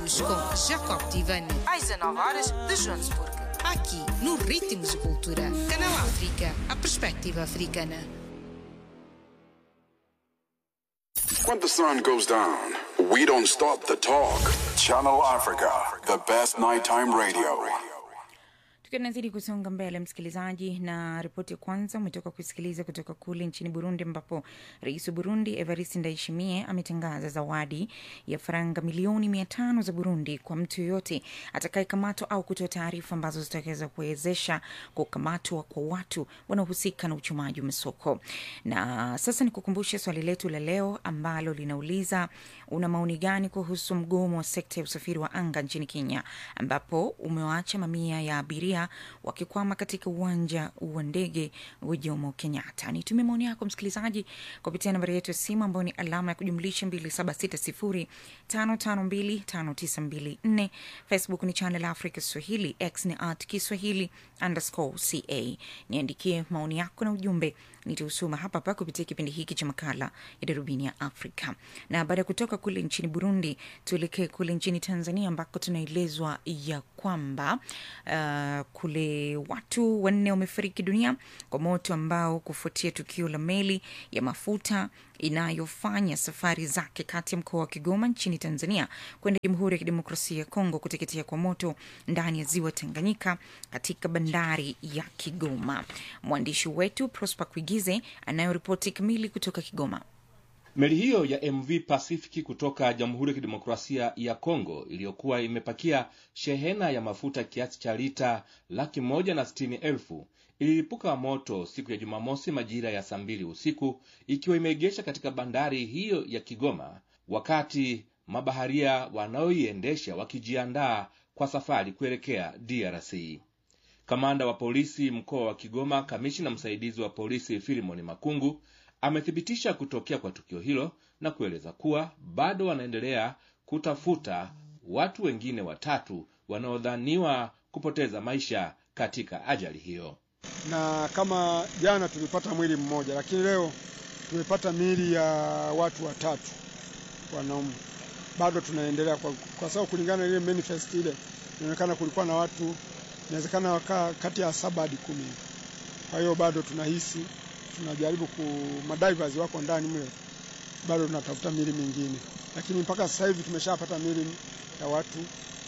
Ritmos com Jacob Tivani, às 19 horas de Joanesburgo. Aqui, no Ritmos de Cultura. Canal África, a perspectiva africana. When the sun goes down, we don't stop the talk. Channel Africa, the best nighttime radio. Tukiwa tunazidi kusonga mbele, msikilizaji, na ripoti ya kwanza umetoka kusikiliza kutoka kule nchini Burundi, ambapo rais wa Burundi Evariste Ndayishimiye ametangaza zawadi ya faranga milioni mia tano za Burundi kwa mtu yoyote atakayekamatwa au kutoa taarifa ambazo zitaweza kuwezesha kukamatwa kwa watu wanaohusika na uchumaji wa masoko. Na sasa ni kukumbusha swali letu la leo ambalo linauliza una maoni gani kuhusu mgomo wa sekta ya usafiri wa anga nchini Kenya, ambapo umewaacha mamia ya abiria wakikwama katika uwanja wa ndege wa Jomo Kenyatta. Nitumie maoni yako msikilizaji kupitia nambari yetu ya simu ambayo ni alama ya kujumlisha 276055259254. Facebook ni Channel Africa Swahili, X ni at Kiswahili underscore ca. Niandikie maoni yako na ujumbe nitausoma hapa hapa kupitia kipindi hiki cha makala ya darubini ya Afrika. Na baada ya kutoka kule nchini Burundi, tuelekee kule nchini Tanzania ambako tunaelezwa ya kwamba uh, kule watu wanne wamefariki dunia kwa moto ambao kufuatia tukio la meli ya mafuta inayofanya safari zake kati ya mkoa wa Kigoma nchini Tanzania kwenda Jamhuri ya Kidemokrasia ya Kongo kuteketea kwa moto ndani ya ziwa Tanganyika katika bandari ya Kigoma. Mwandishi wetu Prosper Kuigize anayoripoti kamili kutoka Kigoma. Meli hiyo ya MV Pacific kutoka Jamhuri ya Kidemokrasia ya Kongo iliyokuwa imepakia shehena ya mafuta kiasi cha lita laki moja na sitini elfu ililipuka moto siku ya Jumamosi majira ya saa mbili usiku ikiwa imeegesha katika bandari hiyo ya Kigoma, wakati mabaharia wanaoiendesha wakijiandaa kwa safari kuelekea DRC. Kamanda wa polisi mkoa wa Kigoma, kamishina msaidizi wa polisi Filimoni Makungu amethibitisha kutokea kwa tukio hilo na kueleza kuwa bado wanaendelea kutafuta watu wengine watatu wanaodhaniwa kupoteza maisha katika ajali hiyo. Na kama jana tulipata mwili mmoja, lakini leo tumepata miili ya watu watatu wanaume. Bado tunaendelea kwa, kwa sababu kulingana na ile manifest ile inaonekana kulikuwa na watu inawezekana wakaa kati ya saba hadi kumi. Kwa hiyo bado tunahisi tunajaribu ku madivers wako ndani mle, bado tunatafuta mili mingine, lakini mpaka sasa hivi tumeshapata mili ya watu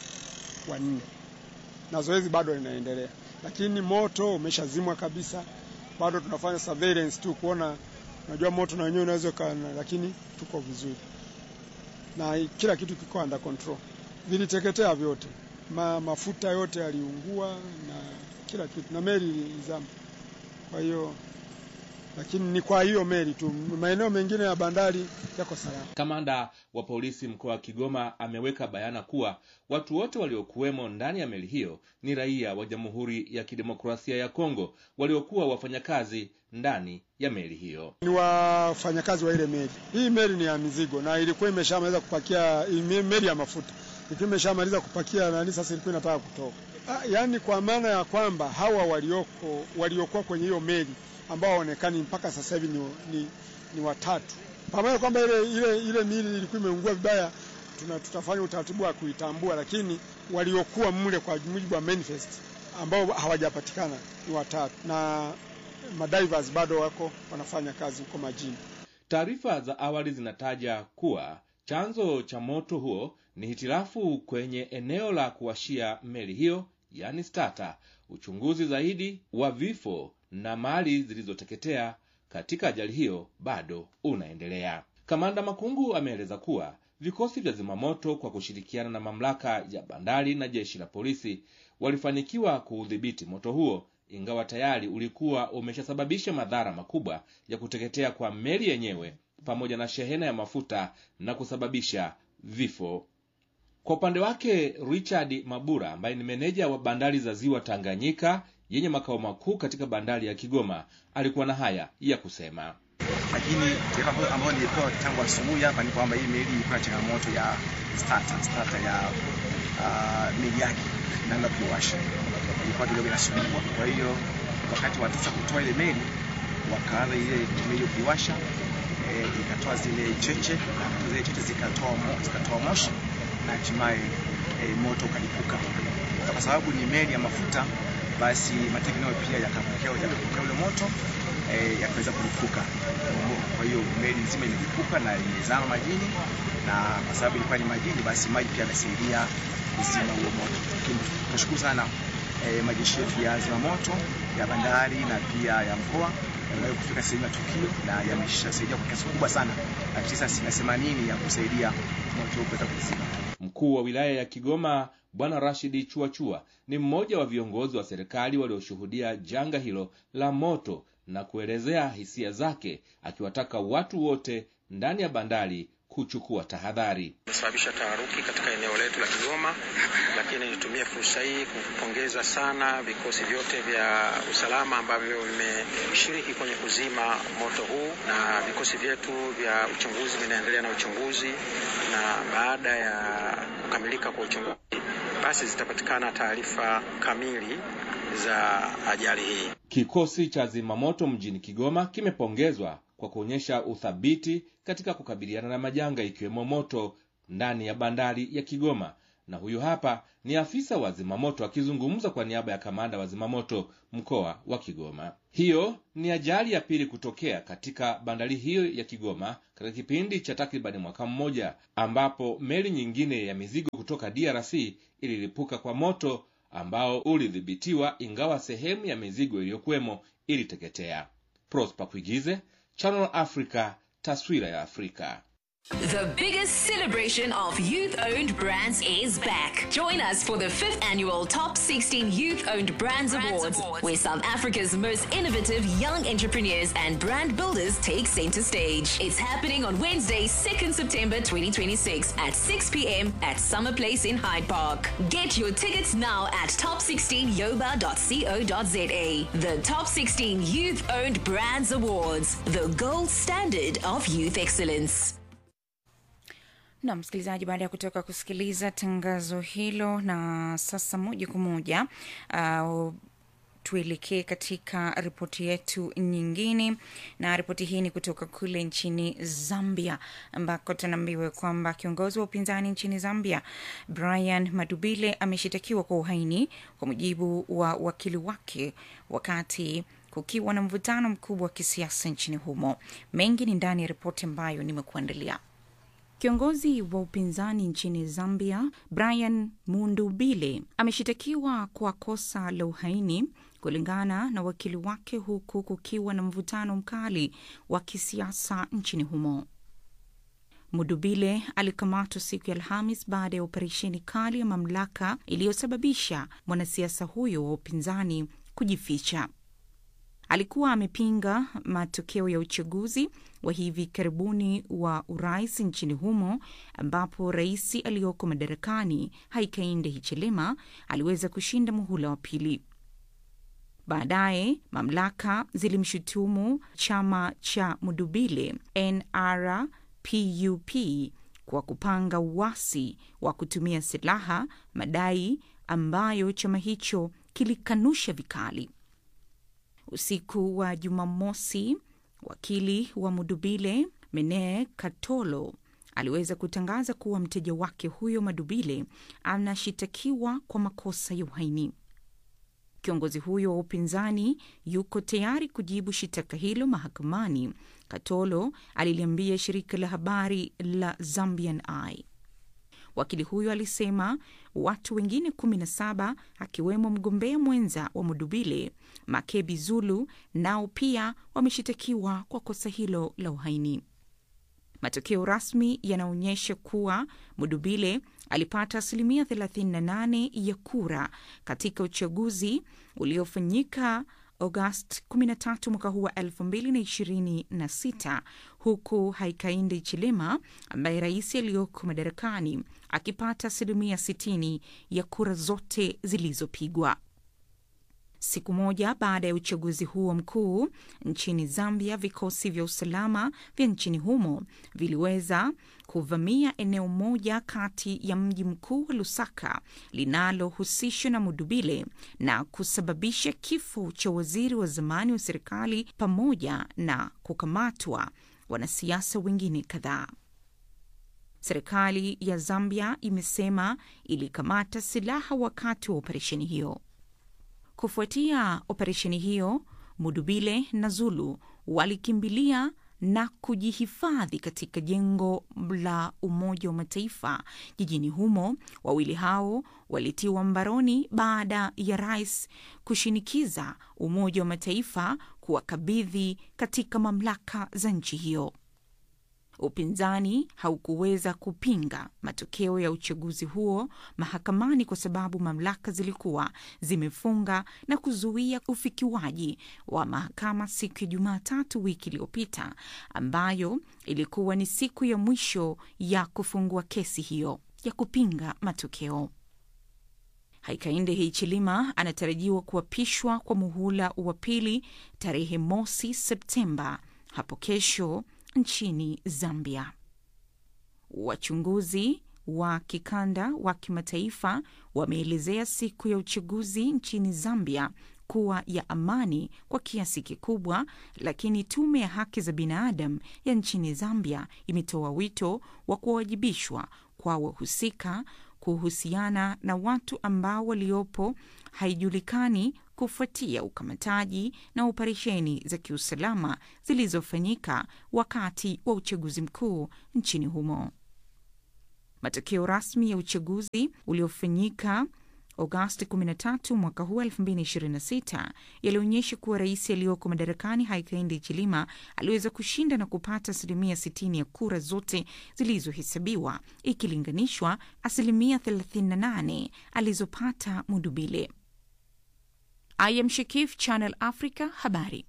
wanne na zoezi bado linaendelea, lakini moto umeshazimwa kabisa. Bado tunafanya surveillance tu kuona, unajua moto na wenyewe unaweza kana, lakini tuko vizuri na kila kitu kiko under control. Viliteketea vyote, Ma, mafuta yote yaliungua na kila kitu, na meli ilizama. Kwa hiyo lakini ni kwa hiyo meli tu, maeneo mengine ya bandari yako salama. Kamanda wa polisi mkoa wa Kigoma ameweka bayana kuwa watu wote waliokuwemo ndani ya meli hiyo ni raia wa Jamhuri ya Kidemokrasia ya Kongo waliokuwa wafanyakazi ndani ya meli hiyo. Ni wafanyakazi wa ile meli. Hii meli ni ya mizigo na ilikuwa imeshamaliza kupakia, meli ya mafuta ilikuwa imeshamaliza kupakia nani, sasa ilikuwa inataka kutoka. Ah, yaani kwa maana ya kwamba hawa walioko waliokuwa kwenye hiyo meli ambao hawaonekani mpaka sasa hivi ni, ni, ni watatu. Pamoja kwamba ile, ile, ile mili ilikuwa imeungua vibaya, tuna, tutafanya utaratibu wa kuitambua, lakini waliokuwa mle kwa mujibu wa manifest ambao hawajapatikana ni watatu, na madivers bado wako wanafanya kazi huko majini. Taarifa za awali zinataja kuwa chanzo cha moto huo ni hitilafu kwenye eneo la kuwashia meli hiyo, yani starter. Uchunguzi zaidi wa vifo na mali zilizoteketea katika ajali hiyo bado unaendelea. Kamanda Makungu ameeleza kuwa vikosi vya zimamoto kwa kushirikiana na mamlaka ya bandari na jeshi la polisi walifanikiwa kuudhibiti moto huo, ingawa tayari ulikuwa umeshasababisha madhara makubwa ya kuteketea kwa meli yenyewe pamoja na shehena ya mafuta na kusababisha vifo. Kwa upande wake, Richard Mabura ambaye ni meneja wa bandari za ziwa Tanganyika yenye makao makuu katika bandari ya Kigoma alikuwa na haya ya kusema. Lakini taarifa ambayo nilipewa tangu asubuhi hapa ni kwamba hii meli ilikuwa na changamoto ya starter, starter ya uh, meli yake inaanza kuwasha, ilikuwa kidogo inasumbua. Kwa hiyo wakati wataka kutoa ile meli, wakaanza ile meli kuiwasha, e, ikatoa zile cheche na zile cheche zikatoa mo, zikatoa moshi na hatimaye e, moto ukalipuka. Kwa sababu ni meli ya mafuta, basi mateki nayo pia yakapokea yakapokea ule moto e, yakaweza kulipuka. Kwa hiyo meli nzima imelipuka na imezama majini, na kwa sababu ilikuwa ni majini, basi maji pia yamesaidia kuzima huo moto. Lakini tunashukuru sana e, majeshi yetu ya zimamoto ya bandari na pia ya mkoa yameweza kufika sehemu ya tukio na yameshasaidia kwa kiasi kikubwa sana, tisa asilimia themanini ya kusaidia moto huu kuweza kuzima. Mkuu wa wilaya ya Kigoma Bwana Rashidi Chuachua ni mmoja wa viongozi wa serikali walioshuhudia janga hilo la moto na kuelezea hisia zake, akiwataka watu wote ndani ya bandari kuchukua tahadhari. Imesababisha taharuki katika eneo letu la Kigoma, lakini nitumie fursa hii kupongeza sana vikosi vyote vya usalama ambavyo vimeshiriki kwenye kuzima moto huu, na vikosi vyetu vya uchunguzi vinaendelea na uchunguzi, na baada ya kukamilika kwa uchunguzi, basi zitapatikana taarifa kamili za ajali hii. Kikosi cha zimamoto mjini Kigoma kimepongezwa kwa kuonyesha uthabiti katika kukabiliana na majanga ikiwemo moto ndani ya bandari ya Kigoma. Na huyu hapa ni afisa wa zimamoto akizungumza kwa niaba ya kamanda wa zimamoto mkoa wa Kigoma. Hiyo ni ajali ya pili kutokea katika bandari hiyo ya Kigoma katika kipindi cha takribani mwaka mmoja, ambapo meli nyingine ya mizigo kutoka DRC ililipuka kwa moto ambao ulidhibitiwa, ingawa sehemu ya mizigo iliyokuwemo iliteketea. Prosper Kuigize, Channel Africa, taswira ya Afrika. The biggest celebration of youth owned brands is back. Join us for the fifth annual Top 16 Youth Owned Brands, Awards, where South Africa's most innovative young entrepreneurs and brand builders take center stage. It's happening on Wednesday, 2nd September 2026 at 6 p.m. at Summer Place in Hyde Park. Get your tickets now at top16yoba.co.za. The Top 16 Youth Owned Brands Awards, the gold standard of youth excellence. na msikilizaji, baada ya kutoka kusikiliza tangazo hilo, na sasa moja kwa moja uh, tuelekee katika ripoti yetu nyingine, na ripoti hii ni kutoka kule nchini Zambia, ambako tunaambiwa kwamba kiongozi wa upinzani nchini Zambia Brian Madubile ameshitakiwa kwa uhaini kwa mujibu wa wakili wake, wakati kukiwa na mvutano mkubwa wa kisiasa nchini humo. Mengi ni ndani ya ripoti ambayo nimekuandalia. Kiongozi wa upinzani nchini Zambia Brian Mundubile ameshitakiwa kwa kosa la uhaini kulingana na wakili wake, huku kukiwa na mvutano mkali wa kisiasa nchini humo. Mudubile alikamatwa siku ya Alhamis baada ya operesheni kali ya mamlaka iliyosababisha mwanasiasa huyo wa upinzani kujificha. Alikuwa amepinga matokeo ya uchaguzi wa hivi karibuni wa urais nchini humo ambapo rais aliyoko madarakani Hakainde Hichilema aliweza kushinda muhula wa pili. Baadaye mamlaka zilimshutumu chama cha Mudubile NRPUP kwa kupanga uasi wa kutumia silaha, madai ambayo chama hicho kilikanusha vikali. Usiku wa Jumamosi, wakili wa Mudubile Mene Katolo aliweza kutangaza kuwa mteja wake huyo Madubile anashitakiwa kwa makosa ya uhaini. Kiongozi huyo wa upinzani yuko tayari kujibu shitaka hilo mahakamani, Katolo aliliambia shirika la habari la Zambian Eye. Wakili huyo alisema watu wengine kumi na saba akiwemo mgombea mwenza wa Mudubile Makebi Zulu nao pia wameshitakiwa kwa kosa hilo la uhaini. Matokeo rasmi yanaonyesha kuwa Mudubile alipata asilimia 38 ya kura katika uchaguzi uliofanyika Agosti 13 mwaka huu wa 2026 huku Hakainde Hichilema ambaye rais aliyoko madarakani akipata asilimia 60 ya kura zote zilizopigwa. Siku moja baada ya uchaguzi huo mkuu nchini Zambia, vikosi vya usalama vya nchini humo viliweza kuvamia eneo moja kati ya mji mkuu wa Lusaka linalohusishwa na Mudubile na kusababisha kifo cha waziri wa zamani wa serikali pamoja na kukamatwa wanasiasa wengine kadhaa. Serikali ya Zambia imesema ilikamata silaha wakati wa operesheni hiyo. Kufuatia operesheni hiyo, Mudubile na Zulu walikimbilia na kujihifadhi katika jengo la Umoja wa Mataifa jijini humo. Wawili hao walitiwa mbaroni baada ya rais kushinikiza Umoja wa Mataifa kuwakabidhi katika mamlaka za nchi hiyo. Upinzani haukuweza kupinga matokeo ya uchaguzi huo mahakamani kwa sababu mamlaka zilikuwa zimefunga na kuzuia ufikiwaji wa mahakama siku ya Jumatatu wiki iliyopita, ambayo ilikuwa ni siku ya mwisho ya kufungua kesi hiyo ya kupinga matokeo. Hakainde Hichilema anatarajiwa kuapishwa kwa muhula wa pili tarehe mosi Septemba hapo kesho nchini Zambia. Wachunguzi wa kikanda wa kimataifa wameelezea siku ya uchaguzi nchini Zambia kuwa ya amani kwa kiasi kikubwa, lakini tume ya haki za binadamu ya nchini Zambia imetoa wito wa kuwajibishwa kwa wahusika kuhusiana na watu ambao waliopo haijulikani kufuatia ukamataji na operesheni za kiusalama zilizofanyika wakati wa uchaguzi mkuu nchini humo. Matokeo rasmi ya uchaguzi uliofanyika Agosti 13 mwaka huu 2026 yalionyesha kuwa rais aliyoko madarakani Hakainde Hichilema aliweza kushinda na kupata asilimia 60 ya kura zote zilizohesabiwa ikilinganishwa asilimia 38 alizopata Mudubile. I am Shakif, Channel Africa, habari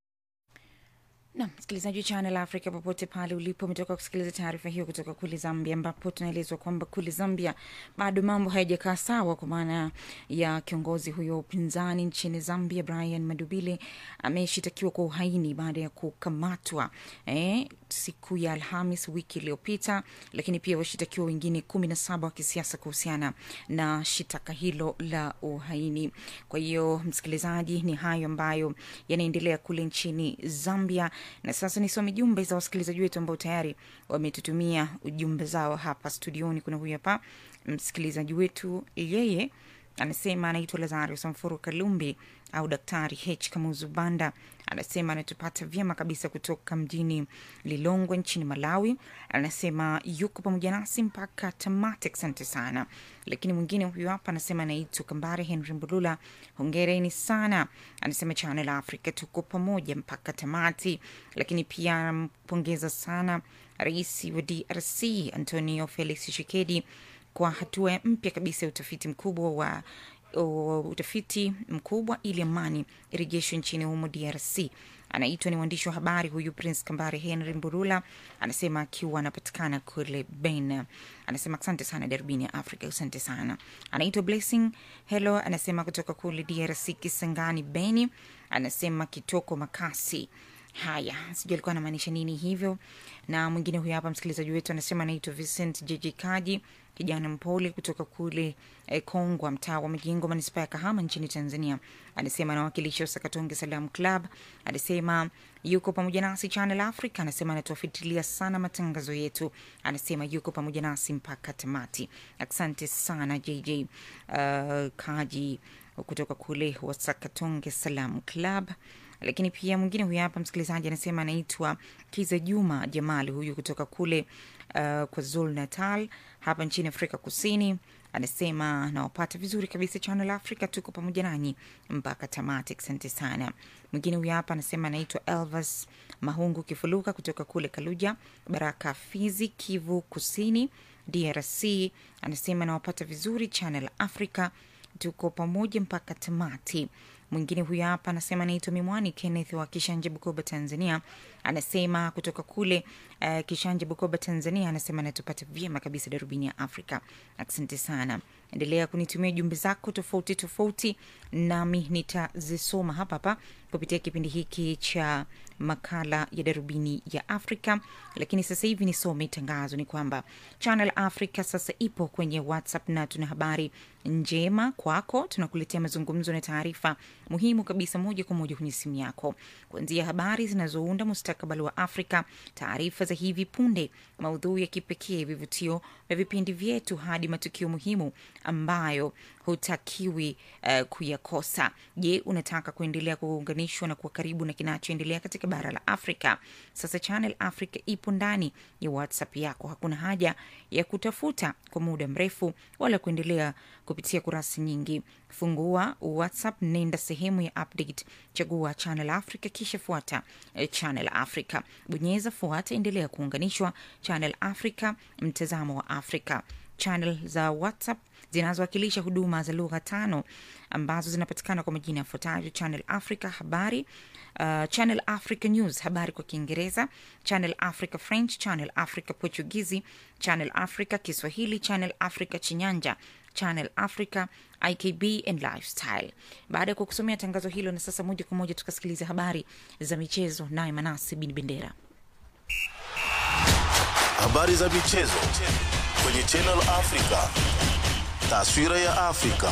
na msikilizaji wa Channel Africa popote pale ulipo, umetoka kusikiliza taarifa hiyo kutoka kule Zambia, ambapo tunaelezwa kwamba kule Zambia bado mambo hayajakaa sawa, kwa maana ya kiongozi huyo wa upinzani nchini Zambia Brian Madubile ameshitakiwa kwa uhaini baada ya kukamatwa eh, siku ya Alhamis wiki iliyopita, lakini pia washitakiwa wengine kumi na saba wa kisiasa kuhusiana na shitaka hilo la uhaini. Kwa hiyo msikilizaji, ni hayo ambayo yanaendelea kule nchini Zambia na sasa nisome jumbe za wasikilizaji wetu ambao tayari wametutumia ujumbe zao hapa studioni. Kuna huyu hapa msikilizaji wetu, yeye anasema anaitwa Lazario Samfuru Kalumbi au Daktari H Kamuzu Banda, anasema anatupata vyema kabisa kutoka mjini Lilongwe nchini Malawi. Anasema yuko pamoja nasi mpaka tamati, asante sana. Lakini mwingine huyu hapa anasema anaitwa Kambare Henry Mbulula, hongereni sana. Anasema Channel Africa tuko pamoja mpaka tamati. Lakini pia anampongeza sana rais wa DRC Antonio Felix Tshisekedi kwa hatua mpya kabisa ya utafiti mkubwa wa o, utafiti mkubwa ili amani irejeshwe nchini humo DRC. Anaitwa ni mwandishi wa habari huyu Prince Kambare Henry Mburula, anasema akiwa anapatikana kule Ben. Anasema asante sana darubini ya Afrika, asante sana. Anaitwa Blessing Hello, anasema kutoka kule DRC Kisangani Beni, anasema kitoko makasi Haya, sijui alikuwa anamaanisha nini hivyo. Na mwingine huyo hapa msikilizaji wetu anasema anaitwa Vincent Jeje Kaji, kijana mpole kutoka kule eh, Kongwa, mtaa wa Majengo, manispaa ya Kahama nchini Tanzania. Anasema anawakilisha Sakatonge Salam Club. Anasema yuko pamoja nasi Channel Africa. Anasema anatuafitilia sana matangazo yetu. Anasema yuko pamoja nasi mpaka tamati. Asante sana JJ uh, Kaji kutoka kule Wasakatonge Salam Club lakini pia mwingine huyu hapa msikilizaji anasema anaitwa Kiza Juma Jamali, huyu kutoka kule uh, kwa Zul Natal hapa nchini Afrika Kusini. Anasema nawapata vizuri kabisa Channel Africa, tuko pamoja nanyi mpaka tamati. Asante sana. Mwingine huyu hapa anasema anaitwa Elvas Mahungu Kifuluka kutoka kule Kaluja, Baraka, Fizi, Kivu Kusini, DRC. Anasema nawapata vizuri Channel Africa, tuko pamoja mpaka tamati. Mwingine huyu hapa anasema naitwa Mimwani Kenneth wa Kishanje, Bukoba, Tanzania. Anasema kutoka kule uh, Kishanje, Bukoba, Tanzania. Anasema natupata vyema kabisa darubini ya Afrika. Asante sana. endelea kunitumia jumbe zako tofauti tofauti nami nitazisoma hapa hapa kupitia kipindi hiki cha makala ya darubini ya afrika lakini sasa hivi nisome tangazo ni kwamba channel africa sasa ipo kwenye whatsapp na tuna habari njema kwako tunakuletea mazungumzo na taarifa muhimu kabisa moja kwa moja kwenye simu yako kuanzia habari zinazounda mustakabali wa afrika taarifa za hivi punde maudhui ya kipekee vivutio vya vipindi vyetu hadi matukio muhimu ambayo hutakiwi uh, kuyakosa je unataka kuendelea kuunganishwa na kuwa karibu na kinachoendelea katika bara la afrika sasa channel africa ipo ndani ya whatsapp yako hakuna haja ya kutafuta kwa muda mrefu wala kuendelea kupitia kurasa nyingi fungua whatsapp nenda sehemu ya update chagua channel africa kisha fuata eh, channel africa bonyeza fuata endelea kuunganishwa channel africa mtazamo wa afrika channel za whatsapp zinazowakilisha huduma za lugha tano ambazo zinapatikana kwa majina yafuatayo channel africa habari uh, channel africa news habari kwa kiingereza channel africa french channel africa portugizi channel africa kiswahili channel africa chinyanja channel africa ikb and lifestyle baada ya kukusomea tangazo hilo na sasa moja kwa moja tukasikiliza habari za michezo naye manasi bin bendera habari za michezo kwenye Channel Africa. Taswira ya Afrika.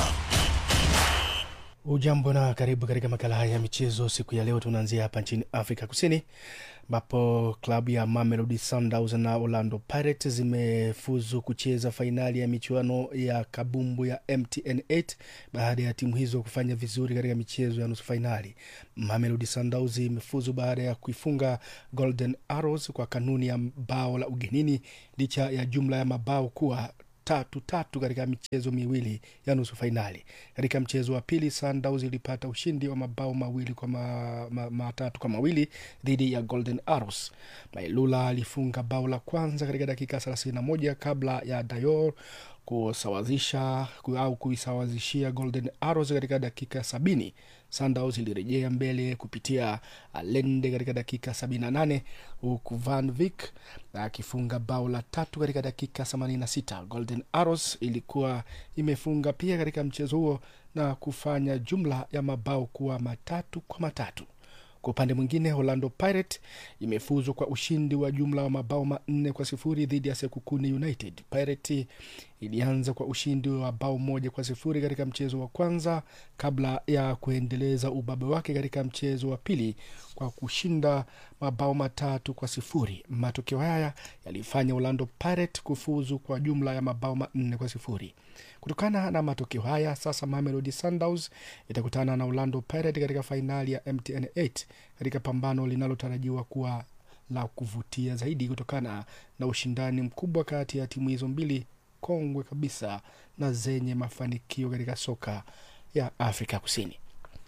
Ujambo na karibu katika makala haya ya michezo. Siku ya leo tunaanzia hapa nchini Afrika Kusini ambapo klabu ya Mamelodi Sundowns na Orlando Pirates zimefuzu kucheza fainali ya michuano ya kabumbu ya MTN 8 baada ya timu hizo kufanya vizuri katika michezo ya nusu fainali. Mamelodi Sundowns imefuzu baada ya kuifunga Golden Arrows kwa kanuni ya bao la ugenini licha ya jumla ya mabao kuwa tatu tatu katika michezo miwili ya nusu fainali. Katika mchezo wa pili, Sundowns ilipata ushindi wa mabao mawili kwa ma, ma, matatu kwa mawili dhidi ya Golden Arrows. Mailula alifunga bao la kwanza katika dakika 31 kabla ya Dayor kusawazisha au kuisawazishia Golden Arrows katika dakika sabini. Sundowns ilirejea mbele kupitia Alende katika dakika 78 huku Van Vick akifunga bao la tatu katika dakika 86. Golden Arrows ilikuwa imefunga pia katika mchezo huo na kufanya jumla ya mabao kuwa matatu kwa matatu. Kwa upande mwingine, Orlando Pirate imefuzwa kwa ushindi wa jumla wa mabao manne kwa sifuri dhidi ya Sekukuni United. Pirate ilianza kwa ushindi wa bao moja kwa sifuri katika mchezo wa kwanza kabla ya kuendeleza ubabe wake katika mchezo wa pili kwa kushinda mabao matatu kwa sifuri. Matokeo haya yalifanya Orlando Pirate kufuzu kwa jumla ya mabao manne kwa sifuri. Kutokana na matokeo haya, sasa Mamelodi Sundowns itakutana na Orlando Pirate katika fainali ya MTN 8 katika pambano linalotarajiwa kuwa la kuvutia zaidi kutokana na ushindani mkubwa kati ya timu hizo mbili kongwe kabisa na zenye mafanikio katika soka ya Afrika Kusini.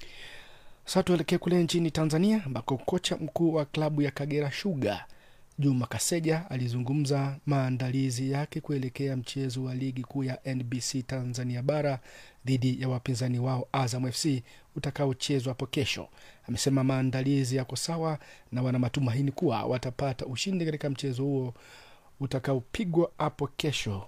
Sasa tuelekee kule nchini Tanzania ambako kocha mkuu wa klabu ya Kagera Sugar Juma Kaseja alizungumza maandalizi yake kuelekea mchezo wa ligi kuu ya NBC Tanzania bara dhidi ya wapinzani wao Azam FC utakaochezwa hapo kesho. Amesema maandalizi yako sawa na wana matumaini kuwa watapata ushindi katika mchezo huo utakaopigwa hapo kesho.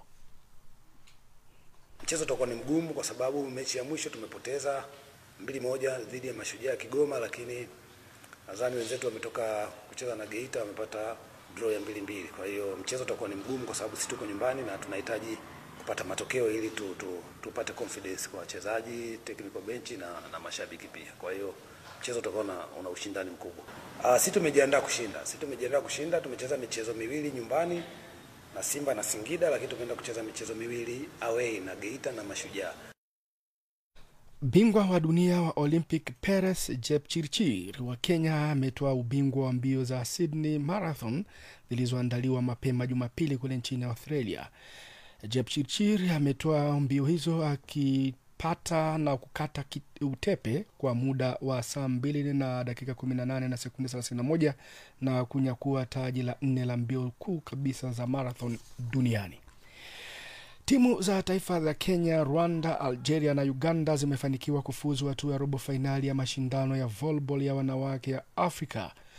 Mchezo utakuwa ni mgumu kwa sababu mechi ya mwisho tumepoteza mbili moja dhidi ya Mashujaa ya Kigoma, lakini nadhani wenzetu wametoka kucheza na Geita wamepata draw ya mbili mbili. Kwa hiyo mchezo utakuwa ni mgumu kwa sababu sisi tuko nyumbani na tunahitaji kupata matokeo ili tu, tu, tupate confidence kwa wachezaji, technical bench na, na mashabiki pia. Kwa hiyo mchezo utakuwa una, una ushindani mkubwa. Uh, sisi tumejiandaa kushinda. Sisi tumejiandaa kushinda, tumecheza michezo miwili nyumbani na Simba na Singida, lakini tumeenda kucheza michezo miwili away na Geita na Mashujaa. Bingwa wa dunia wa Olympic Peres Jepchirchir wa Kenya ametoa ubingwa wa mbio za Sydney Marathon zilizoandaliwa mapema Jumapili kule nchini Australia. Jepchirchir ametoa mbio hizo akipata na kukata utepe kwa muda wa saa mbili na dakika 18 na sekunde 31 na kunyakua taji la nne la mbio kuu kabisa za marathon duniani. Timu za taifa za Kenya, Rwanda, Algeria na Uganda zimefanikiwa kufuzu hatua ya robo fainali ya mashindano ya volleyball ya wanawake ya Afrika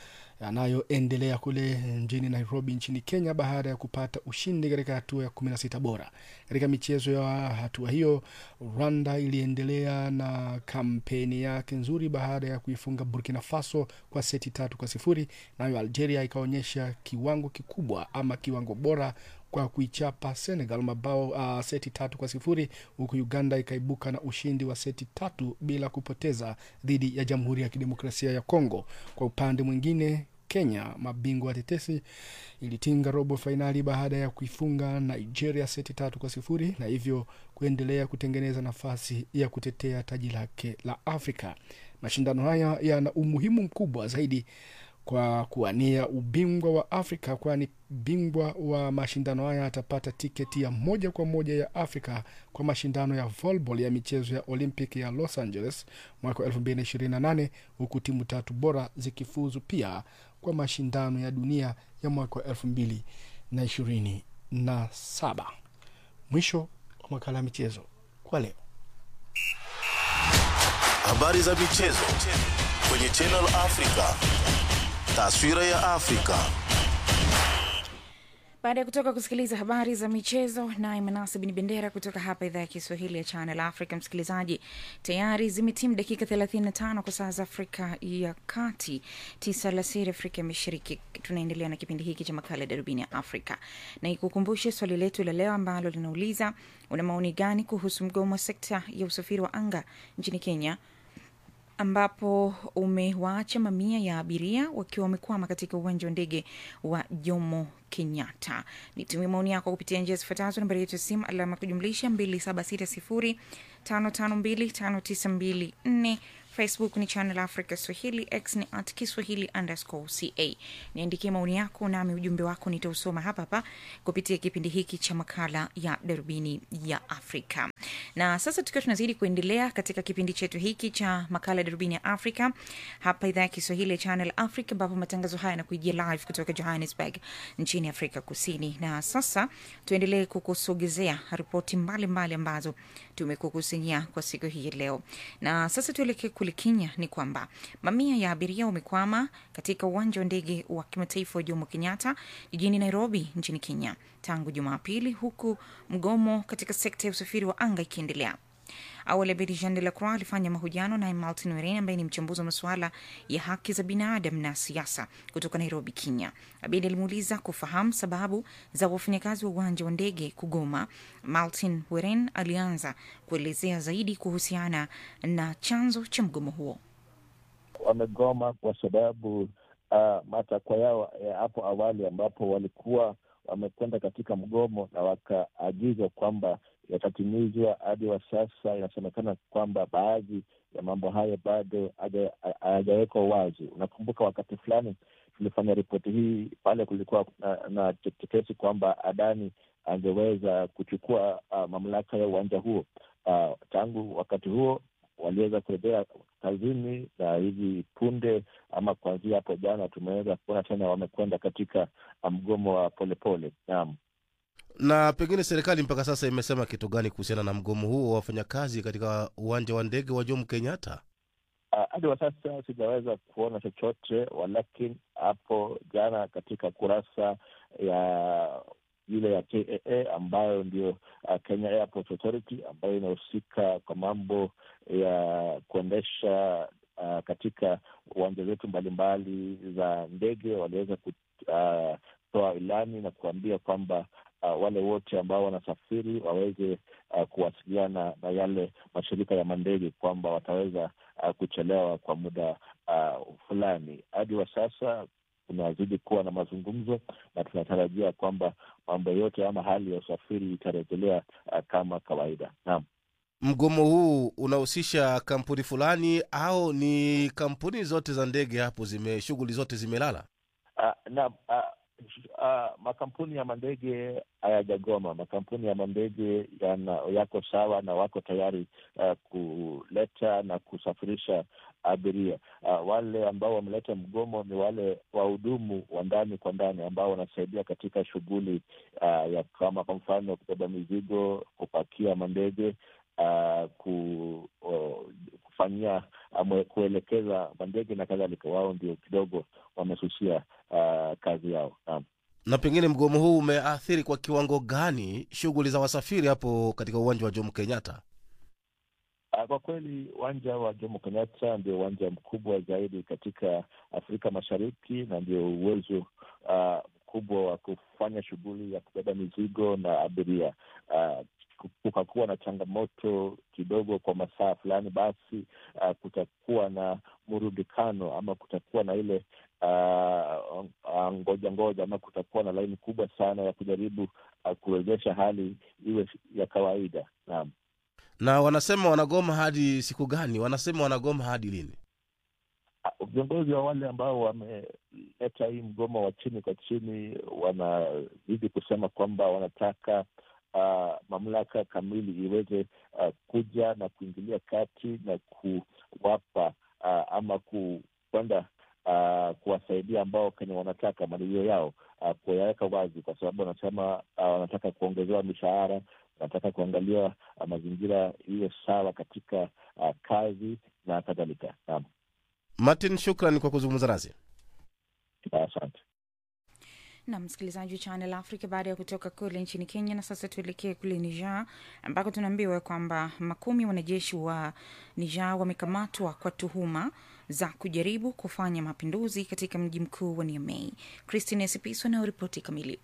yanayoendelea kule mjini Nairobi nchini Kenya baada ya kupata ushindi katika hatua ya 16 bora. Katika michezo ya hatua hiyo, Rwanda iliendelea na kampeni yake nzuri baada ya kuifunga Burkina Faso kwa seti tatu kwa sifuri. Nayo Algeria ikaonyesha kiwango kikubwa ama kiwango bora kwa kuichapa Senegal mabao uh, seti tatu kwa sifuri huku Uganda ikaibuka na ushindi wa seti tatu bila kupoteza dhidi ya Jamhuri ya Kidemokrasia ya Kongo. Kwa upande mwingine Kenya, mabingwa watetesi, ilitinga robo fainali baada ya kuifunga Nigeria seti tatu kwa sifuri na hivyo kuendelea kutengeneza nafasi ya kutetea taji lake la Afrika. Mashindano haya yana umuhimu mkubwa zaidi kwa kuwania ubingwa wa Afrika, kwani bingwa wa mashindano haya atapata tiketi ya moja kwa moja ya Afrika kwa mashindano ya volleyball ya michezo ya Olympic ya Los Angeles mwaka 2028 huku timu tatu bora zikifuzu pia kwa mashindano ya dunia ya mwaka wa 2027. Mwisho wa makala ya michezo kwa leo. Habari za michezo kwenye Channel Africa. Taswira ya Afrika. baada ya kutoka kusikiliza habari za michezo naye manase bin bendera kutoka hapa idhaa ya kiswahili ya channel africa msikilizaji tayari zimetimu dakika 35 kwa saa za afrika ya kati tisa alasiri afrika ya mashariki tunaendelea na kipindi hiki cha makala ya darubini ya afrika na ikukumbushe swali letu la leo ambalo linauliza una maoni gani kuhusu mgomo wa sekta ya usafiri wa anga nchini kenya ambapo umewaacha mamia ya abiria wakiwa wamekwama katika uwanja wa ndege wa Jomo Kenyatta. Nitumie maoni yako kupitia njia zifuatazo: nambari yetu ya simu alama kujumlisha 276055259254 Facebook ni Channel Africa Swahili, X ni at Kiswahili underscore ca. Niandikie maoni yako, nami ujumbe wako nitausoma hapa hapa kupitia kipindi hiki cha makala ya darubini ya Afrika. Na sasa tukiwa tunazidi kuendelea katika kipindi chetu hiki cha makala ya darubini ya Afrika hapa idhaa ya Kiswahili ya Channel Africa, ambapo matangazo haya yanakuijia live kutoka Johannesburg nchini Afrika Kusini. Na sasa tuendelee kukusogezea ripoti mbalimbali ambazo tumekukusanyia kwa siku hii leo. Na sasa tuelekee kule Kenya, ni kwamba mamia ya abiria wamekwama katika uwanja wa ndege wa kimataifa wa Jomo Kenyatta jijini Nairobi nchini Kenya tangu Jumapili, huku mgomo katika sekta ya usafiri wa anga ikiendelea. Awali Abedi Jean de la Croix alifanya mahojiano naye Martin Weren ambaye ni mchambuzi wa masuala ya haki za binadamu na siasa kutoka Nairobi, Kenya. Abedi alimuuliza kufahamu sababu za wafanyakazi wa uwanja wa ndege kugoma. Martin Weren alianza kuelezea zaidi kuhusiana na chanzo cha mgomo huo. Wamegoma kwa sababu uh, matakwa yao ya hapo awali ambapo walikuwa wamekwenda katika mgomo na wakaagizwa kwamba yatatimizwa. Hadi wa sasa inasemekana kwamba baadhi ya mambo hayo bado hayajawekwa wazi. Unakumbuka wakati fulani tulifanya ripoti hii pale kulikuwa na, na tetesi kwamba Adani angeweza kuchukua uh, mamlaka ya uwanja huo. Uh, tangu wakati huo waliweza kurejea kazini na hivi punde ama kuanzia hapo jana tumeweza kuona tena wamekwenda katika mgomo wa polepole. Naam na pengine serikali mpaka sasa imesema kitu gani kuhusiana na mgomo huo wa wafanyakazi katika uwanja wa ndege wa Jomo Kenyatta? Hadi uh, wa sasa sijaweza kuona chochote, walakini hapo jana katika kurasa ya ile ya KAA ambayo ndio uh, Kenya Airport Authority ambayo inahusika kwa mambo ya kuendesha uh, katika uwanja zetu mbalimbali za ndege, waliweza kutoa uh, ilani na kuambia kwamba uh, wale wote ambao wanasafiri waweze uh, kuwasiliana na yale mashirika ya mandege kwamba wataweza uh, kuchelewa kwa muda uh, fulani. Hadi wa sasa kunazidi kuwa na mazungumzo na tunatarajia kwamba mambo yote ama hali ya usafiri itarejelea uh, kama kawaida. Naam. Mgomo huu unahusisha kampuni fulani au ni kampuni zote za ndege hapo zime shughuli zote zimelala? Uh, naam. Uh, Uh, makampuni ya mandege hayajagoma. Makampuni ya mandege yana yako sawa na wako tayari uh, kuleta na kusafirisha abiria. Uh, wale ambao wameleta mgomo ni wale wahudumu wa ndani kwa ndani ambao wanasaidia katika shughuli uh, ya kama kwa mfano kubeba mizigo, kupakia mandege uh, ku, uh, kufanyia uh, kuelekeza mandege na kadhalika, wao ndio kidogo wamesusia uh, kazi yao. Naam. na pengine mgomo huu umeathiri kwa kiwango gani shughuli za wasafiri hapo katika uwanja wa jomo kenyatta Uh, Kwa kweli uwanja wa Jomo Kenyatta ndio uwanja mkubwa zaidi katika Afrika Mashariki na ndio uwezo uh, mkubwa wa kufanya shughuli ya kubeba mizigo na abiria. Uh, kukakuwa na changamoto kidogo kwa masaa fulani, basi uh, kutakuwa na murudikano ama kutakuwa na ile uh, uh, ngoja ngoja ama kutakuwa na laini kubwa sana ya kujaribu uh, kuwezesha hali iwe ya kawaida. Naam. na wanasema wanagoma hadi siku gani wanasema wanagoma hadi lini viongozi wa wale ambao wameleta hii mgomo wa chini kwa chini wanazidi kusema kwamba wanataka uh, mamlaka kamili iweze uh, kuja na kuingilia kati na kuwapa uh, ama ku- kwenda uh, kuwasaidia ambao kenye wanataka malilio yao uh, kuyaweka wazi, kwa sababu wanasema uh, wanataka kuongezewa mishahara, wanataka kuangaliwa uh, mazingira iwe sawa katika uh, kazi na kadhalika. Naam. martin shukran kwa kuzungumza nasi Asante. na msikilizaji wa Channel Africa baada ya kutoka kule nchini Kenya. Na sasa tuelekee kule Niger ambako tunaambiwa kwamba makumi wanajeshi wa Niger wamekamatwa kwa tuhuma za kujaribu kufanya mapinduzi katika mji mkuu wa Niamey. Christine Sipiso na ripoti kamili.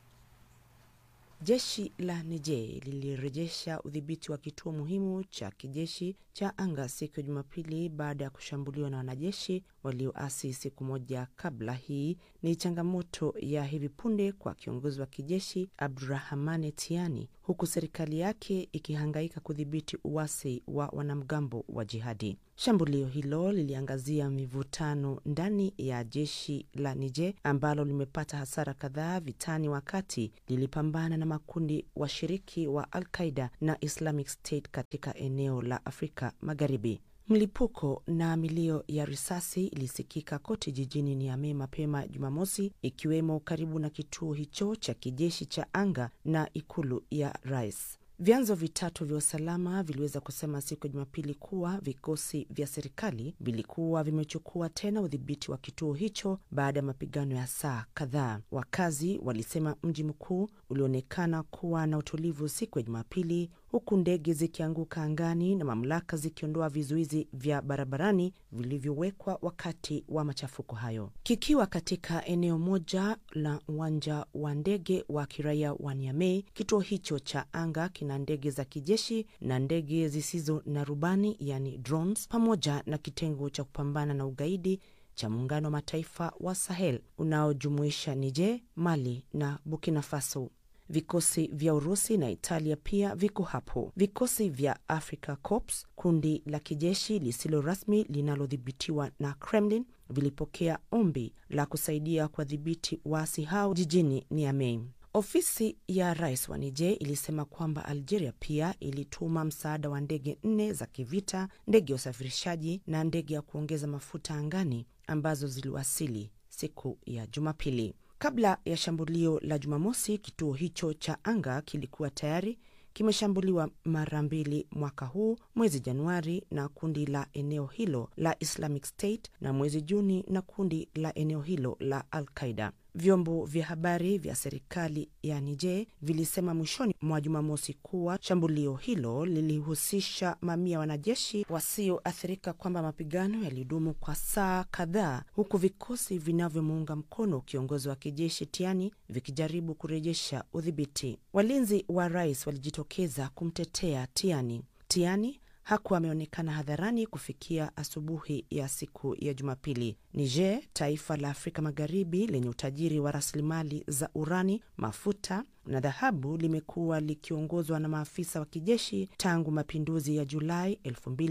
Jeshi la Niger lilirejesha udhibiti wa kituo muhimu cha kijeshi cha anga siku ya Jumapili baada ya kushambuliwa na wanajeshi walioasi siku moja kabla. Hii ni changamoto ya hivi punde kwa kiongozi wa kijeshi Abdurahmane Tiani, huku serikali yake ikihangaika kudhibiti uasi wa wanamgambo wa jihadi. Shambulio hilo liliangazia mivutano ndani ya jeshi la Niger ambalo limepata hasara kadhaa vitani wakati lilipambana na makundi washiriki wa Al-Qaida na Islamic State katika eneo la Afrika Magharibi. Mlipuko na milio ya risasi ilisikika kote jijini Niamey mapema Jumamosi, ikiwemo karibu na kituo hicho cha kijeshi cha anga na ikulu ya rais. Vyanzo vitatu vya usalama viliweza kusema siku ya Jumapili kuwa vikosi vya serikali vilikuwa vimechukua tena udhibiti wa kituo hicho baada ya mapigano ya saa kadhaa. Wakazi walisema mji mkuu ulionekana kuwa na utulivu siku ya Jumapili, huku ndege zikianguka angani na mamlaka zikiondoa vizuizi vya barabarani vilivyowekwa wakati wa machafuko hayo. Kikiwa katika eneo moja la uwanja wa ndege wa kiraia wa Niamey, kituo hicho cha anga kina ndege za kijeshi na ndege zisizo na rubani, yani drones, pamoja na kitengo cha kupambana na ugaidi cha muungano wa mataifa wa Sahel unaojumuisha Niger, Mali na Burkina Faso. Vikosi vya Urusi na Italia pia viko hapo. Vikosi vya Africa Corps, kundi la kijeshi lisilo rasmi linalodhibitiwa na Kremlin, vilipokea ombi la kusaidia kuwadhibiti waasi hao jijini Niamey. Ofisi ya rais wa Niger ilisema kwamba Algeria pia ilituma msaada wa ndege nne za kivita, ndege ya usafirishaji na ndege ya kuongeza mafuta angani ambazo ziliwasili siku ya Jumapili. Kabla ya shambulio la Jumamosi, kituo hicho cha anga kilikuwa tayari kimeshambuliwa mara mbili mwaka huu, mwezi Januari na kundi la eneo hilo la Islamic State na mwezi Juni na kundi la eneo hilo la Al Qaida. Vyombo vya habari vya serikali ya Niger vilisema mwishoni mwa Jumamosi kuwa shambulio hilo lilihusisha mamia ya wanajeshi wasioathirika, kwamba mapigano yalidumu kwa saa kadhaa, huku vikosi vinavyomuunga mkono kiongozi wa kijeshi Tiani vikijaribu kurejesha udhibiti. Walinzi wa rais walijitokeza kumtetea Tiani. Tiani hakuwa ameonekana hadharani kufikia asubuhi ya siku ya Jumapili. Niger, taifa la Afrika Magharibi lenye utajiri wa rasilimali za urani, mafuta na dhahabu, limekuwa likiongozwa na maafisa wa kijeshi tangu mapinduzi ya Julai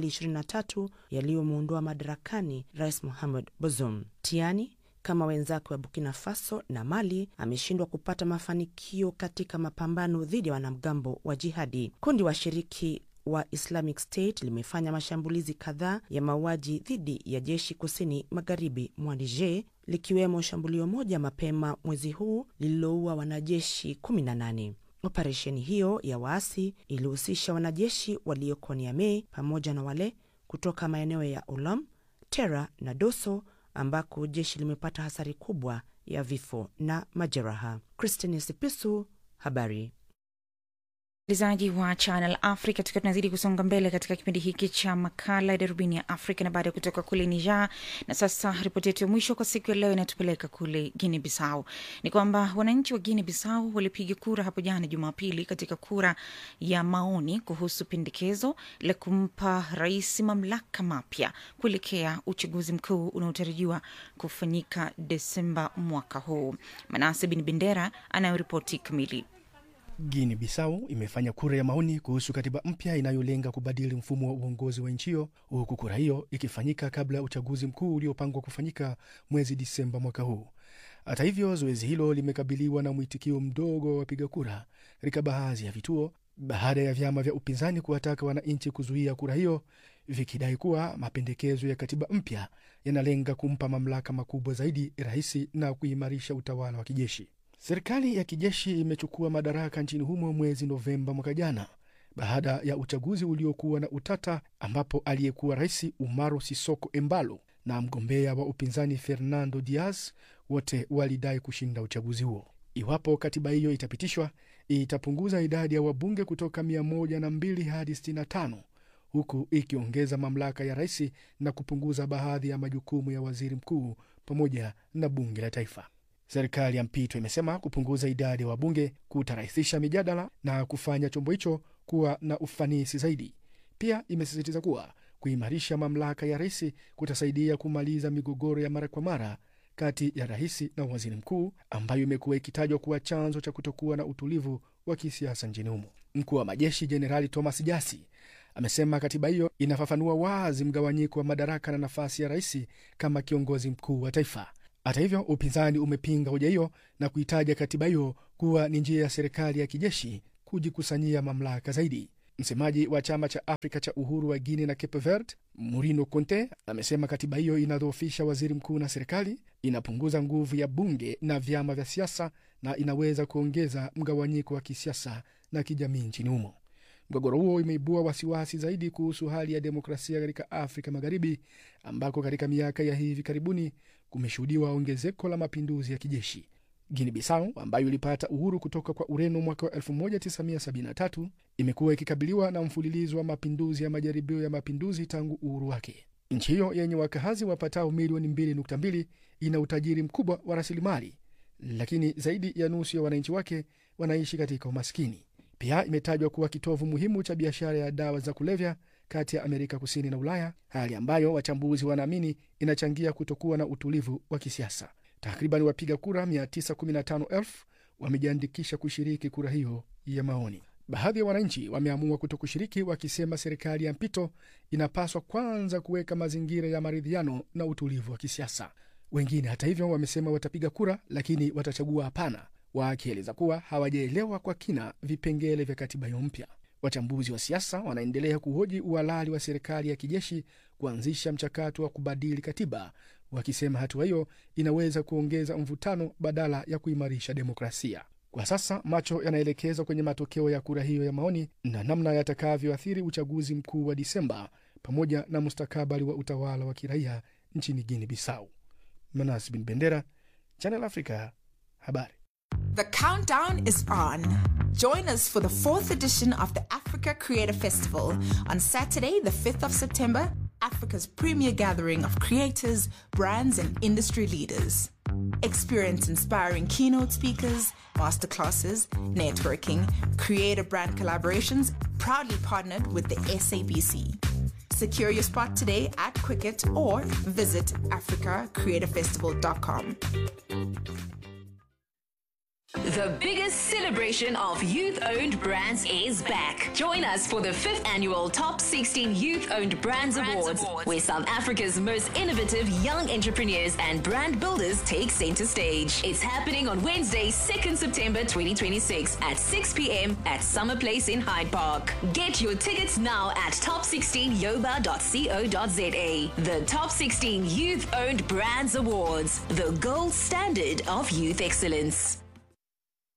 2023 yaliyomuondoa madarakani Rais Mohamed Bazoum. Tiani kama wenzake wa Burkina Faso na Mali ameshindwa kupata mafanikio katika mapambano dhidi ya wanamgambo wa jihadi. Kundi washiriki wa Islamic State limefanya mashambulizi kadhaa ya mauaji dhidi ya jeshi kusini magharibi mwa Niger, likiwemo shambulio moja mapema mwezi huu lililoua wanajeshi 18. Operesheni hiyo ya waasi ilihusisha wanajeshi walioko Niamey pamoja na wale kutoka maeneo ya Olam, Tera na Doso ambako jeshi limepata hasara kubwa ya vifo na majeraha. Christine Sipisu, habari msikilizaji wa Channel Africa, tukiwa tunazidi kusonga mbele katika kipindi hiki cha makala ya darubini ya Afrika na baada ya kutoka kule Niger. Na sasa ripoti yetu ya mwisho kwa siku ya leo inatupeleka kule Guinea Bissau. Ni kwamba wananchi wa Guinea Bissau walipiga kura hapo jana Jumapili katika kura ya maoni kuhusu pendekezo la kumpa rais mamlaka mapya kuelekea uchaguzi mkuu unaotarajiwa kufanyika Desemba mwaka huu. Manase Bin Bendera anayoripoti kamili. Guinea Bissau imefanya kura ya maoni kuhusu katiba mpya inayolenga kubadili mfumo wa uongozi wa nchi hiyo, huku kura hiyo ikifanyika kabla ya uchaguzi mkuu uliopangwa kufanyika mwezi Disemba mwaka huu. Hata hivyo, zoezi hilo limekabiliwa na mwitikio mdogo wa wapiga kura katika baadhi ya vituo baada ya vyama vya upinzani kuwataka wananchi kuzuia kura hiyo, vikidai kuwa mapendekezo ya katiba mpya yanalenga kumpa mamlaka makubwa zaidi rais na kuimarisha utawala wa kijeshi. Serikali ya kijeshi imechukua madaraka nchini humo mwezi Novemba mwaka jana baada ya uchaguzi uliokuwa na utata, ambapo aliyekuwa rais Umaro Sisoko Embalo na mgombea wa upinzani Fernando Diaz wote walidai kushinda uchaguzi huo. Iwapo katiba hiyo itapitishwa, itapunguza idadi ya wabunge kutoka 102 hadi 65 huku ikiongeza mamlaka ya rais na kupunguza baadhi ya majukumu ya waziri mkuu pamoja na bunge la taifa. Serikali ya mpito imesema kupunguza idadi ya wabunge kutarahisisha mijadala na kufanya chombo hicho kuwa na ufanisi zaidi. Pia imesisitiza kuwa kuimarisha mamlaka ya rais kutasaidia kumaliza migogoro ya mara kwa mara kati ya rais na waziri mkuu ambayo imekuwa ikitajwa kuwa chanzo cha kutokuwa na utulivu wa kisiasa nchini humo. Mkuu wa majeshi Jenerali Thomas Jasi amesema katiba hiyo inafafanua wazi mgawanyiko wa madaraka na nafasi ya rais kama kiongozi mkuu wa taifa. Hata hivyo, upinzani umepinga hoja hiyo na kuitaja katiba hiyo kuwa ni njia ya serikali ya kijeshi kujikusanyia mamlaka zaidi. Msemaji wa chama cha Afrika cha uhuru wa Guinea na Cape Verde, Murino Conte, amesema katiba hiyo inadhoofisha waziri mkuu na serikali, inapunguza nguvu ya bunge na vyama vya siasa na inaweza kuongeza mgawanyiko wa kisiasa na kijamii nchini humo. Mgogoro huo imeibua wasiwasi zaidi kuhusu hali ya demokrasia katika Afrika Magharibi, ambako katika miaka ya hivi karibuni kumeshuhudiwa ongezeko la mapinduzi ya kijeshi. Guinea Bissau ambayo ilipata uhuru kutoka kwa Ureno mwaka wa 1973 imekuwa ikikabiliwa na mfululizo wa mapinduzi ya majaribio ya mapinduzi tangu uhuru wake. Nchi hiyo yenye wakazi wapatao milioni 2.2 ina utajiri mkubwa wa rasilimali, lakini zaidi ya nusu ya wananchi wake wanaishi katika umaskini. Pia imetajwa kuwa kitovu muhimu cha biashara ya dawa za kulevya kati ya Amerika Kusini na Ulaya, hali ambayo wachambuzi wanaamini inachangia kutokuwa na utulivu wa kisiasa. Takriban wapiga kura 915,000 wamejiandikisha kushiriki kura hiyo ya maoni. Baadhi ya wananchi wameamua kuto kushiriki, wakisema serikali ya mpito inapaswa kwanza kuweka mazingira ya maridhiano na utulivu wa kisiasa. Wengine hata hivyo wamesema watapiga kura, lakini watachagua hapana, wakieleza kuwa hawajaelewa kwa kina vipengele vya katiba hiyo mpya. Wachambuzi wa siasa wanaendelea kuhoji uhalali wa serikali ya kijeshi kuanzisha mchakato wa kubadili katiba, wakisema hatua hiyo inaweza kuongeza mvutano badala ya kuimarisha demokrasia. Kwa sasa macho yanaelekezwa kwenye matokeo ya kura hiyo ya maoni na namna yatakavyoathiri uchaguzi mkuu wa Disemba pamoja na mustakabali wa utawala wa kiraia nchini Guinea Bissau. Manas Bin Bendera, Channel Africa, habari. The countdown is on. Join us for the fourth edition of the Africa Creator Festival on Saturday, the 5th of September, Africa's premier gathering of creators, brands, and industry leaders. Experience inspiring keynote speakers, masterclasses, networking, creator brand collaborations, proudly partnered with the SABC. Secure your spot today at Quicket or visit africacreatorfestival.com. The biggest celebration of youth owned brands is back. Join us for the fifth annual Top 16 Youth Owned Brands, Awards, where South Africa's most innovative young entrepreneurs and brand builders take center stage. It's happening on Wednesday, 2nd September 2026 at 6 p.m. at Summer Place in Hyde Park. Get your tickets now at top16yoba.co.za. The Top 16 Youth Owned Brands Awards, the gold standard of youth excellence.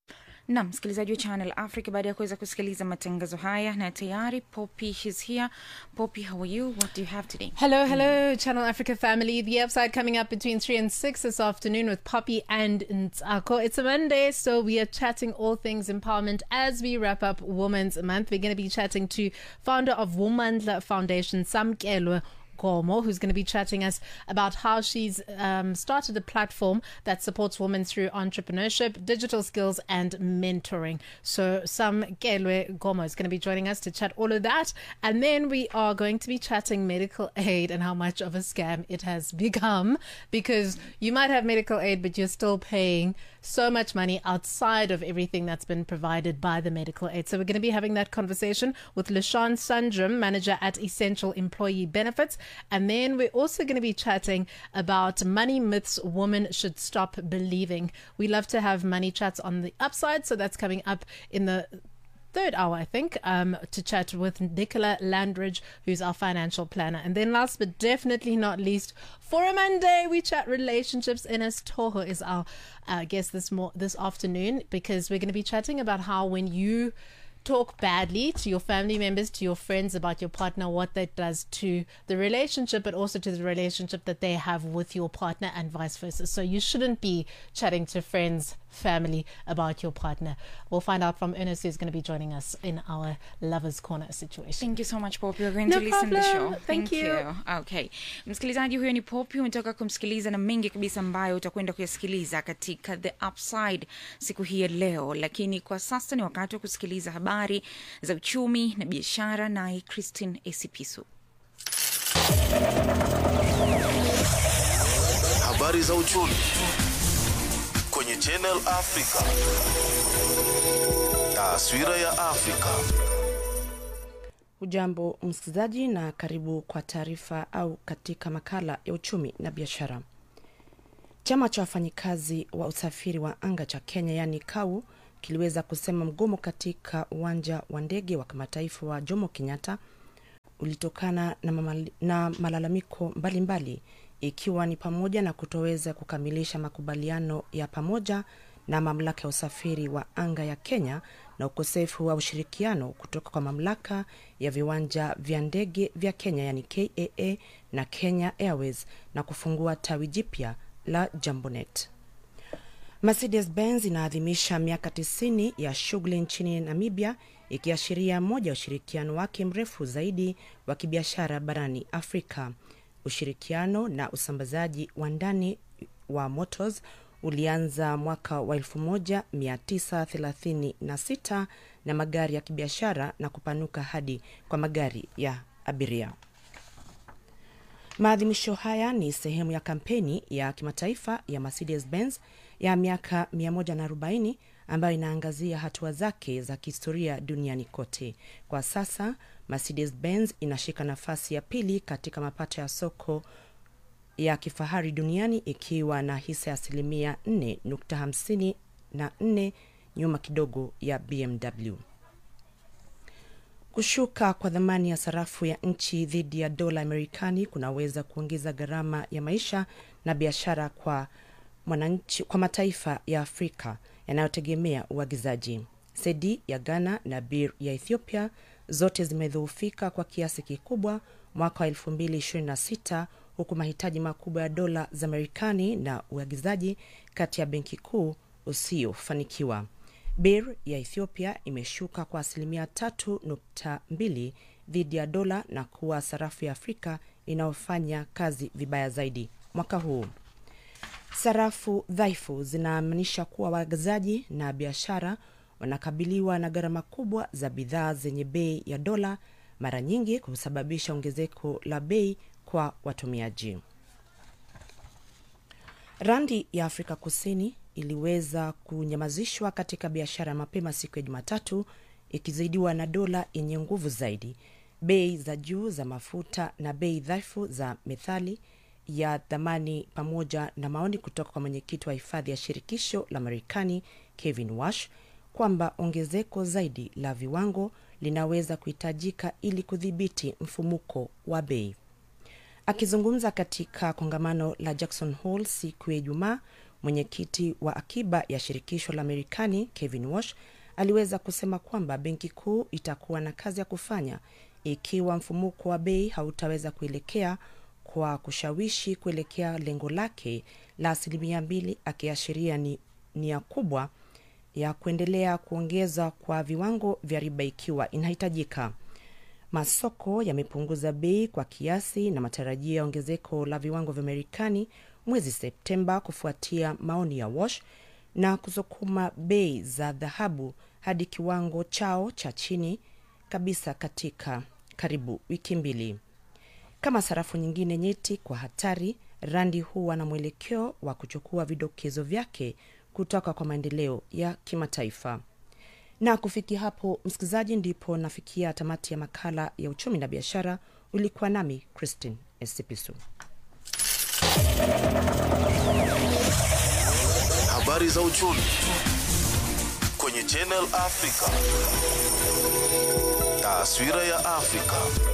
na msikilizaji wa channel africa baada ya kuweza kusikiliza matangazo haya na tayari poppy shes here poppy how are you what do you have today Hello, hello, Channel Africa family. The upside coming up between 3 and 6 this afternoon with Poppy and Ntsako. It's a Monday, so we are chatting all things empowerment as we wrap up Women's Month. We're going to be chatting to founder of Womandla Foundation, Sam Kelwe. Gomo, who's going to be chatting us about how she's um, started a platform that supports women through entrepreneurship, digital skills, and mentoring. So, Sam Kelwe Gomo is going to be joining us to chat all of that. And then we are going to be chatting medical aid and how much of a scam it has become because you might have medical aid, but you're still paying so much money outside of everything that's been provided by the medical aid. So we're going to be having that conversation with Lashawn Sundrum, manager at Essential Employee Benefits. And then we're also going to be chatting about money myths women should stop believing. We love to have money chats on the upside, so that's coming up in the third hour, I think, um, to chat with Nicola Landridge, who's our financial planner. And then last but definitely not least, for a Monday, we chat relationships. Ines Toho is our uh, guest this mo- this afternoon because we're going to be chatting about how when you talk badly to your family members, to your friends about your partner, what that does to the relationship, but also to the relationship that they have with your partner and vice versa. So you shouldn't be chatting to friends, family about your partner. We'll find out from Ernest who's going to be joining us in our Lovers Corner situation. Thank you so much Poppy. We're going No to listen to the problem. show. Thank you. Okay. Msikilizaji huyo ni Poppy, umetoka kumsikiliza na mengi kabisa ambayo utakwenda kuyasikiliza katika The Upside siku hii ya leo, lakini kwa sasa ni wakati wa kusikiliza habari za uchumi na biashara, naye Christine Esipisu. Habari za uchumi kwenye Channel Africa. Taswira ya Afrika. Ujambo msikilizaji, na karibu kwa taarifa au katika makala ya uchumi na biashara. Chama cha wafanyikazi wa usafiri wa anga cha Kenya yaani KAU kiliweza kusema mgomo katika uwanja wa ndege wa kimataifa wa Jomo Kenyatta ulitokana na, mamali, na malalamiko mbalimbali mbali, ikiwa ni pamoja na kutoweza kukamilisha makubaliano ya pamoja na mamlaka ya usafiri wa anga ya Kenya na ukosefu wa ushirikiano kutoka kwa mamlaka ya viwanja vya ndege vya Kenya yani KAA na Kenya Airways na kufungua tawi jipya la Jambonet. Mercedes Benz inaadhimisha miaka 90 ya shughuli nchini Namibia ikiashiria moja ya ushirikiano wake mrefu zaidi wa kibiashara barani Afrika. Ushirikiano na usambazaji wa ndani wa motors ulianza mwaka wa 1936 na magari ya kibiashara na kupanuka hadi kwa magari ya abiria. Maadhimisho haya ni sehemu ya kampeni ya kimataifa ya Mercedes Benz ya miaka 140 ambayo inaangazia hatua zake za kihistoria duniani kote. Kwa sasa Mercedes Benz inashika nafasi ya pili katika mapato ya soko ya kifahari duniani ikiwa na hisa ya asilimia 4.54 nyuma kidogo ya BMW. Kushuka kwa dhamani ya sarafu ya nchi dhidi ya dola Amerikani kunaweza kuongeza gharama ya maisha na biashara kwa mwananchi, kwa mataifa ya Afrika yanayotegemea uagizaji. Sedi ya Ghana na Bir ya Ethiopia zote zimedhoofika kwa kiasi kikubwa mwaka wa 2026 huku mahitaji makubwa ya dola za Marekani na uagizaji kati ya benki kuu usiofanikiwa. Bir ya Ethiopia imeshuka kwa asilimia 3.2 dhidi ya dola na kuwa sarafu ya Afrika inayofanya kazi vibaya zaidi mwaka huu. Sarafu dhaifu zinaamanisha kuwa waagizaji na biashara wanakabiliwa na gharama kubwa za bidhaa zenye bei ya dola, mara nyingi kusababisha ongezeko la bei kwa watumiaji. Randi ya Afrika Kusini iliweza kunyamazishwa katika biashara mapema siku ya Jumatatu, ikizidiwa na dola yenye nguvu zaidi, bei za juu za mafuta na bei dhaifu za methali ya thamani, pamoja na maoni kutoka kwa mwenyekiti wa hifadhi ya shirikisho la Marekani Kevin Wash kwamba ongezeko zaidi la viwango linaweza kuhitajika ili kudhibiti mfumuko wa bei. Akizungumza katika kongamano la Jackson Hole siku ya Ijumaa, Mwenyekiti wa akiba ya shirikisho la Marekani Kevin Walsh aliweza kusema kwamba benki kuu itakuwa na kazi ya kufanya ikiwa mfumuko wa bei hautaweza kuelekea kwa kushawishi kuelekea lengo lake la asilimia mbili, akiashiria ni nia kubwa ya kuendelea kuongeza kwa viwango vya riba ikiwa inahitajika. Masoko yamepunguza bei kwa kiasi na matarajio ya ongezeko la viwango vya Marekani mwezi Septemba kufuatia maoni ya Wash na kusukuma bei za dhahabu hadi kiwango chao cha chini kabisa katika karibu wiki mbili. Kama sarafu nyingine nyeti kwa hatari, randi huwa na mwelekeo wa kuchukua vidokezo vyake kutoka kwa maendeleo ya kimataifa. Na kufikia hapo, msikilizaji, ndipo nafikia tamati ya makala ya uchumi na biashara. Ulikuwa nami Christine Esipisu. Habari za uchumi kwenye Channel Africa. Taswira ya Afrika.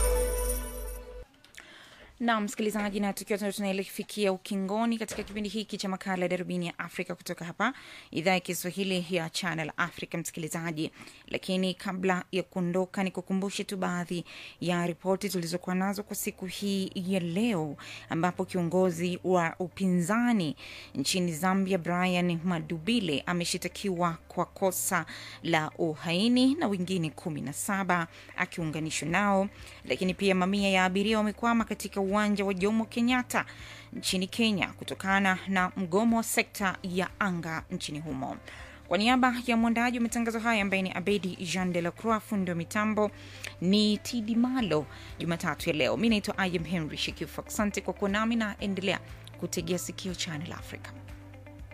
na msikilizaji, na tukiwa tuna- tunaelefikia ukingoni katika kipindi hiki cha makala ya darubini ya Afrika kutoka hapa idhaa ya Kiswahili ya Channel Africa, msikilizaji. Lakini kabla ya kuondoka, ni kukumbushe tu baadhi ya ripoti tulizokuwa nazo kwa siku hii ya leo, ambapo kiongozi wa upinzani nchini Zambia Brian Madubile ameshitakiwa kwa kosa la uhaini na wengine kumi na saba akiunganishwa nao. Lakini pia mamia ya abiria wamekwama katika uwanja wa Jomo Kenyatta nchini Kenya kutokana na mgomo wa sekta ya anga nchini humo. Kwa niaba ya mwandaji wa matangazo haya ambaye ni Abedi Jean de la Croix, fundi wa mitambo ni Tidi Malo. Jumatatu ya leo, mi naitwa Ayam Henry Shekifu. Asante kwa kuwa nami na endelea kutegea sikio Channel Africa.